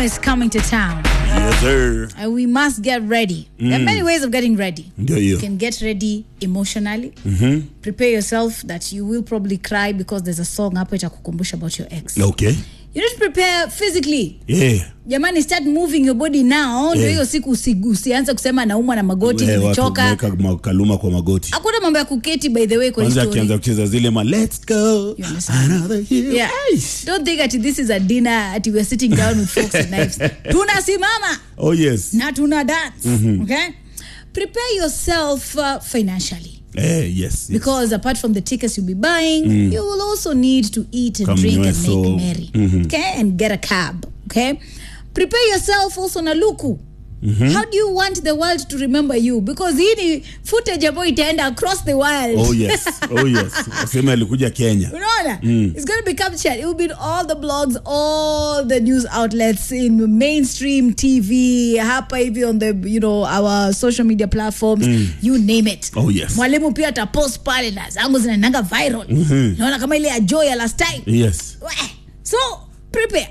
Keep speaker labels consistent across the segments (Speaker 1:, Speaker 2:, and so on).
Speaker 1: is coming to town.
Speaker 2: Yes, sir.
Speaker 1: And we must get ready. There are many ways of getting ready.
Speaker 2: Ndio
Speaker 1: You
Speaker 2: hiyo.
Speaker 1: can get ready emotionally. Prepare yourself that you will probably cry because there's a song hapo itakukumbusha about your ex.
Speaker 2: Okay.
Speaker 1: You need to prepare physically.
Speaker 2: Yeah.
Speaker 1: Jamani, start moving your body now. Ndio
Speaker 2: Yeah.
Speaker 1: hiyo siku usi, usianze kusema naumwa na magoti,
Speaker 2: Eh, watu
Speaker 1: nimechoka.
Speaker 2: wameweka makaluma kwa magoti.
Speaker 1: Hakuna mambo ya kuketi by the way kwa hii
Speaker 2: Kwanza
Speaker 1: story.
Speaker 2: akianza kucheza zile ma let's go
Speaker 1: You understand?
Speaker 2: another year.
Speaker 1: Yeah. Don't think that this is a dinner at we're sitting down with forks and knives. Tunasimama
Speaker 2: Oh yes.
Speaker 1: na tuna dance. Okay? Prepare yourself uh, financially.
Speaker 2: Eh, yes. yes.
Speaker 1: Because apart from the tickets you'll be buying, you will also need to eat and
Speaker 2: Come
Speaker 1: drink and
Speaker 2: nyweso.
Speaker 1: make merry. Okay? And get a cab. Okay? Prepare yourself also na luku. How do you want the world to remember you? Because hii ni footage ambayo itaenda across the world.
Speaker 2: Oh yes. Oh yes. Waseme alikuja Kenya.
Speaker 1: Unaona? It's going to be captured. It will be in all the blogs, all the news outlets, in mainstream TV, hapa hivi on the, you know, our social media platforms, you name it.
Speaker 2: Oh, yes.
Speaker 1: Mwalimu pia atapost pale na zangu zinaendanga viral. Naona kama ile ya Joy ya last time.
Speaker 2: Yes.
Speaker 1: Weh. So, prepare.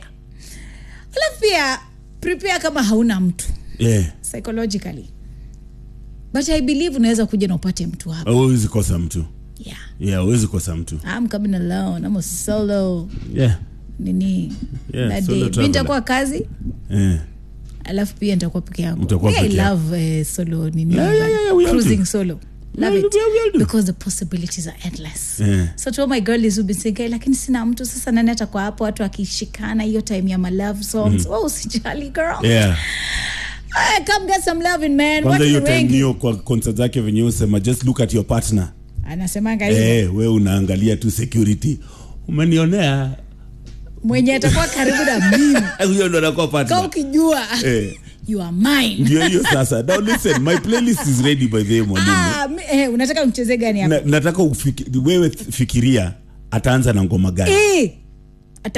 Speaker 1: Alafu pia prepare kama hauna mtu
Speaker 2: Yeah.
Speaker 1: psychologically. But I believe unaweza kuja na upate mtu hapa.
Speaker 2: Huwezi kosa mtu.
Speaker 1: Yeah.
Speaker 2: Yeah, huwezi kosa mtu.
Speaker 1: I'm coming alone. I'm a solo.
Speaker 2: Yeah.
Speaker 1: nini
Speaker 2: Yeah,
Speaker 1: that
Speaker 2: solo
Speaker 1: day. mi
Speaker 2: traveler.
Speaker 1: nitakuwa kazi
Speaker 2: Eh.
Speaker 1: alafu pia nitakuwa peke yangu
Speaker 2: Mtakuwa
Speaker 1: Me, I
Speaker 2: peke yako.
Speaker 1: love uh, solo nini
Speaker 2: Yeah, yeah, yeah, yeah, we all
Speaker 1: cruising
Speaker 2: do.
Speaker 1: solo
Speaker 2: We
Speaker 1: love
Speaker 2: all
Speaker 1: it
Speaker 2: do, we all do.
Speaker 1: because the possibilities are endless
Speaker 2: Yeah.
Speaker 1: so to all my girlies who've been saying "Hey, lakini sina mtu sasa nani atakuwa hapo watu akishikana hiyo time ya my love songs oh usijali girl
Speaker 2: Yeah.
Speaker 1: Ah, come get some loving man
Speaker 2: Kwanza
Speaker 1: watu
Speaker 2: hiyo
Speaker 1: ni
Speaker 2: time
Speaker 1: wengi
Speaker 2: hiyo kwa concert zake venye usema just look at your partner.
Speaker 1: anasemanga hivyo
Speaker 2: Eh, we unaangalia tu security. Umenionea.
Speaker 1: mwenye atakuwa karibu na mimi
Speaker 2: Huyo ndo anakuwa
Speaker 1: ka
Speaker 2: partner.
Speaker 1: ukijua
Speaker 2: Eh.
Speaker 1: you are mine
Speaker 2: Ndio hiyo sasa. Now listen, my playlist is ready by the way mwalimu.
Speaker 1: ah, mi- eh, unataka mcheze gani hapo
Speaker 2: Na, nataka ufiki, wewe fikiria ataanza na ngoma gani?
Speaker 1: Eh,